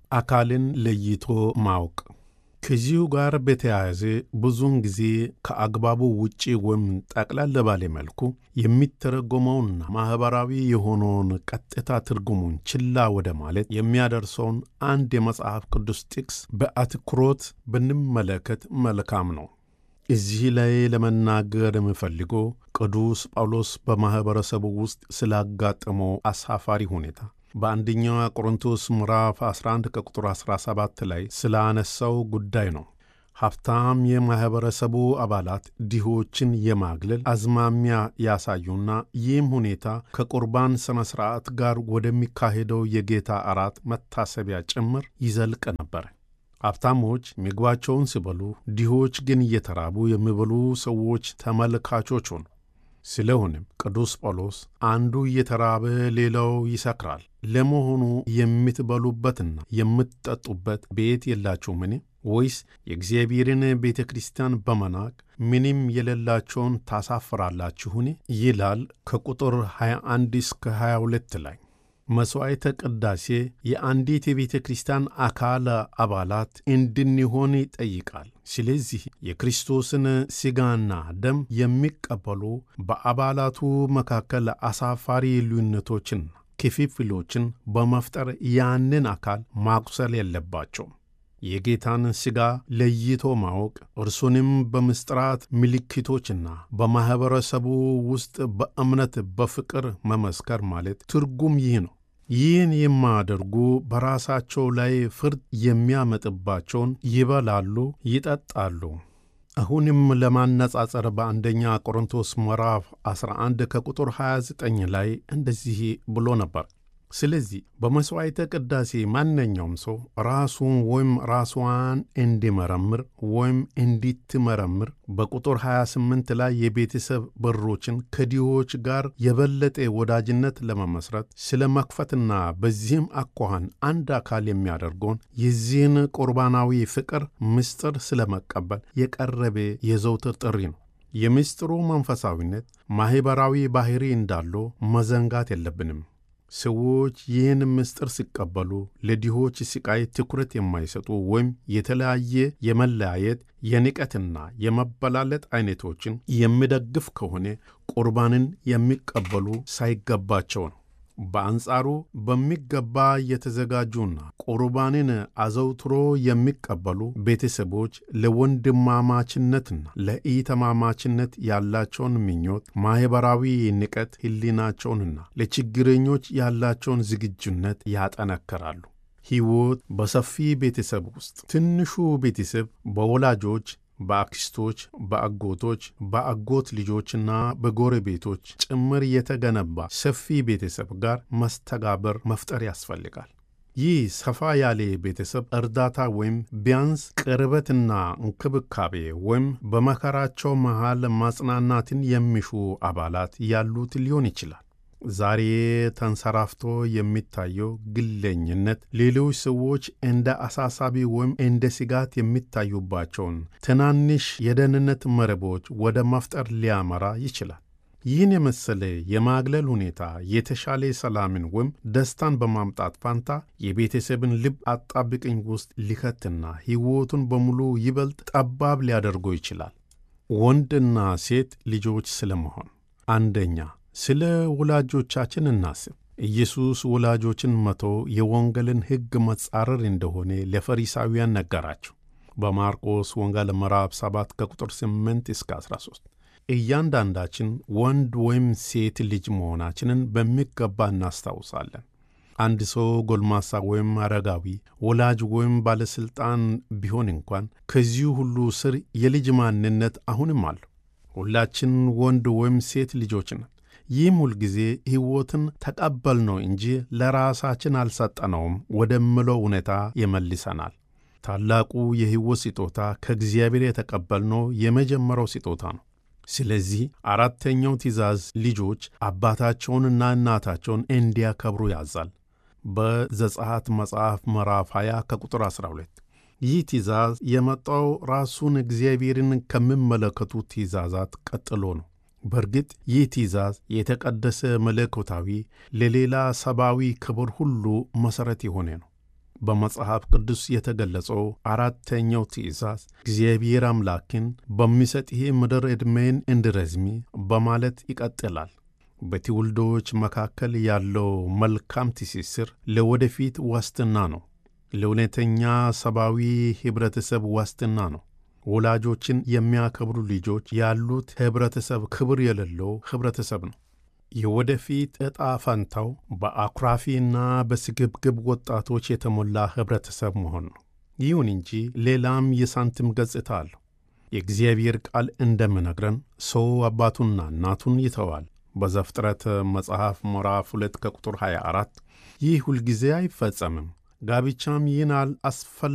አካልን ለይቶ ማወቅ። ከዚሁ ጋር በተያያዘ ብዙውን ጊዜ ከአግባቡ ውጪ ወይም ጠቅለል ባለ መልኩ የሚተረጎመውና ማኅበራዊ የሆነውን ቀጥታ ትርጉሙን ችላ ወደ ማለት የሚያደርሰውን አንድ የመጽሐፍ ቅዱስ ጥቅስ በአትኩሮት ብንመለከት መልካም ነው። እዚህ ላይ ለመናገር የምፈልገው ቅዱስ ጳውሎስ በማኅበረሰቡ ውስጥ ስላጋጠመው አሳፋሪ ሁኔታ በአንደኛው ቆሮንቶስ ምዕራፍ 11 ከቁጥር 17 ላይ ስላነሳው ጉዳይ ነው። ሀብታም የማኅበረሰቡ አባላት ድሆችን የማግለል አዝማሚያ ያሳዩና ይህም ሁኔታ ከቁርባን ሥነ ሥርዓት ጋር ወደሚካሄደው የጌታ እራት መታሰቢያ ጭምር ይዘልቅ ነበር። ሀብታሞች ምግባቸውን ሲበሉ፣ ድሆች ግን እየተራቡ የሚበሉ ሰዎች ተመልካቾች ሆኑ። ስለሆነም ቅዱስ ጳውሎስ አንዱ እየተራበ ሌላው ይሰክራል፣ ለመሆኑ የምትበሉበትና የምትጠጡበት ቤት የላችሁምን? ወይስ የእግዚአብሔርን ቤተ ክርስቲያን በመናቅ ምንም የሌላቸውን ታሳፍራላችሁን? ይላል ከቁጥር 21 እስከ 22 ላይ። መሥዋዕተ ቅዳሴ የአንዲት የቤተ ክርስቲያን አካል አባላት እንድንሆን ይጠይቃል። ስለዚህ የክርስቶስን ሥጋና ደም የሚቀበሉ በአባላቱ መካከል አሳፋሪ ልዩነቶችን፣ ክፍፍሎችን በመፍጠር ያንን አካል ማቁሰል የለባቸውም። የጌታን ሥጋ ለይቶ ማወቅ እርሱንም በምስጢራት ምልክቶችና በማኅበረሰቡ ውስጥ በእምነት በፍቅር መመስከር ማለት ትርጉም ይህ ነው። ይህን የማያደርጉ በራሳቸው ላይ ፍርድ የሚያመጥባቸውን ይበላሉ፣ ይጠጣሉ። አሁንም ለማነጻጸር በአንደኛ ቆሮንቶስ ምዕራፍ 11 ከቁጥር 29 ላይ እንደዚህ ብሎ ነበር። ስለዚህ በመሥዋዕተ ቅዳሴ ማንኛውም ሰው ራሱን ወይም ራሷን እንዲመረምር ወይም እንዲትመረምር በቁጥር 28 ላይ የቤተሰብ በሮችን ከድሆች ጋር የበለጠ ወዳጅነት ለመመስረት ስለ መክፈትና በዚህም አኳኋን አንድ አካል የሚያደርገውን የዚህን ቁርባናዊ ፍቅር ምስጢር ስለ መቀበል የቀረበ የዘውትር ጥሪ ነው። የምስጢሩ መንፈሳዊነት ማኅበራዊ ባሕሪ እንዳለው መዘንጋት የለብንም። ሰዎች ይህን ምስጢር ሲቀበሉ ለድሆች ስቃይ ትኩረት የማይሰጡ ወይም የተለያየ የመለያየት የንቀትና የመበላለጥ አይነቶችን የሚደግፍ ከሆነ ቁርባንን የሚቀበሉ ሳይገባቸው ነው። በአንጻሩ በሚገባ የተዘጋጁና ቁርባንን አዘውትሮ የሚቀበሉ ቤተሰቦች ለወንድማማችነትና ለኢተማማችነት ያላቸውን ምኞት፣ ማኅበራዊ ንቀት ሕሊናቸውንና ለችግረኞች ያላቸውን ዝግጁነት ያጠነክራሉ። ሕይወት በሰፊ ቤተሰብ ውስጥ ትንሹ ቤተሰብ በወላጆች በአክስቶች፣ በአጎቶች፣ በአጎት ልጆችና በጎረቤቶች ጭምር የተገነባ ሰፊ ቤተሰብ ጋር መስተጋበር መፍጠር ያስፈልጋል። ይህ ሰፋ ያለ ቤተሰብ እርዳታ ወይም ቢያንስ ቅርበትና እንክብካቤ ወይም በመከራቸው መሃል ማጽናናትን የሚሹ አባላት ያሉት ሊሆን ይችላል። ዛሬ ተንሰራፍቶ የሚታየው ግለኝነት ሌሎች ሰዎች እንደ አሳሳቢ ወይም እንደ ስጋት የሚታዩባቸውን ትናንሽ የደህንነት መረቦች ወደ መፍጠር ሊያመራ ይችላል። ይህን የመሰለ የማግለል ሁኔታ የተሻለ ሰላምን ወይም ደስታን በማምጣት ፋንታ የቤተሰብን ልብ አጣብቅኝ ውስጥ ሊከትና ሕይወቱን በሙሉ ይበልጥ ጠባብ ሊያደርገው ይችላል። ወንድና ሴት ልጆች ስለመሆን አንደኛ ስለ ወላጆቻችን እናስብ። ኢየሱስ ወላጆችን መቶ የወንጌልን ሕግ መጻረር እንደሆነ ለፈሪሳውያን ነገራቸው። በማርቆስ ወንጌል ምዕራፍ 7 ከቁጥር 8 እስከ 13 እያንዳንዳችን ወንድ ወይም ሴት ልጅ መሆናችንን በሚገባ እናስታውሳለን። አንድ ሰው ጎልማሳ ወይም አረጋዊ፣ ወላጅ ወይም ባለሥልጣን ቢሆን እንኳን ከዚሁ ሁሉ ስር የልጅ ማንነት አሁንም አለው። ሁላችን ወንድ ወይም ሴት ልጆች ነን። ይህም ሁልጊዜ ሕይወትን ተቀበልነው እንጂ ለራሳችን አልሰጠነውም ወደምለው እውነታ ይመልሰናል። ታላቁ የሕይወት ስጦታ ከእግዚአብሔር የተቀበልነው የመጀመሪያው ስጦታ ነው። ስለዚህ አራተኛው ትእዛዝ ልጆች አባታቸውንና እናታቸውን እንዲያከብሩ ያዛል። በዘጸአት መጽሐፍ ምዕራፍ 20 ከቁጥር 12 ይህ ትእዛዝ የመጣው ራሱን እግዚአብሔርን ከሚመለከቱ ትእዛዛት ቀጥሎ ነው። በእርግጥ ይህ ትእዛዝ የተቀደሰ መለኮታዊ ለሌላ ሰብአዊ ክብር ሁሉ መሠረት የሆነ ነው። በመጽሐፍ ቅዱስ የተገለጸው አራተኛው ትእዛዝ እግዚአብሔር አምላክን በሚሰጥህ ምድር ዕድሜን እንድረዝሚ በማለት ይቀጥላል። በትውልዶች መካከል ያለው መልካም ትስስር ለወደፊት ዋስትና ነው። ለእውነተኛ ሰብአዊ ኅብረተሰብ ዋስትና ነው። ወላጆችን የሚያከብሩ ልጆች ያሉት ኅብረተሰብ ክብር የሌለው ኅብረተሰብ ነው። የወደፊት ዕጣ ፈንታው በአኩራፊና በስግብግብ ወጣቶች የተሞላ ኅብረተሰብ መሆን ነው። ይሁን እንጂ ሌላም የሳንቲም ገጽታ አለው። የእግዚአብሔር ቃል እንደሚነግረን ሰው አባቱና እናቱን ይተዋል በዘፍጥረት መጽሐፍ ምዕራፍ 2 ከቁጥር 24 ይህ ሁልጊዜ አይፈጸምም። ጋብቻም ይህን አስፈላጊ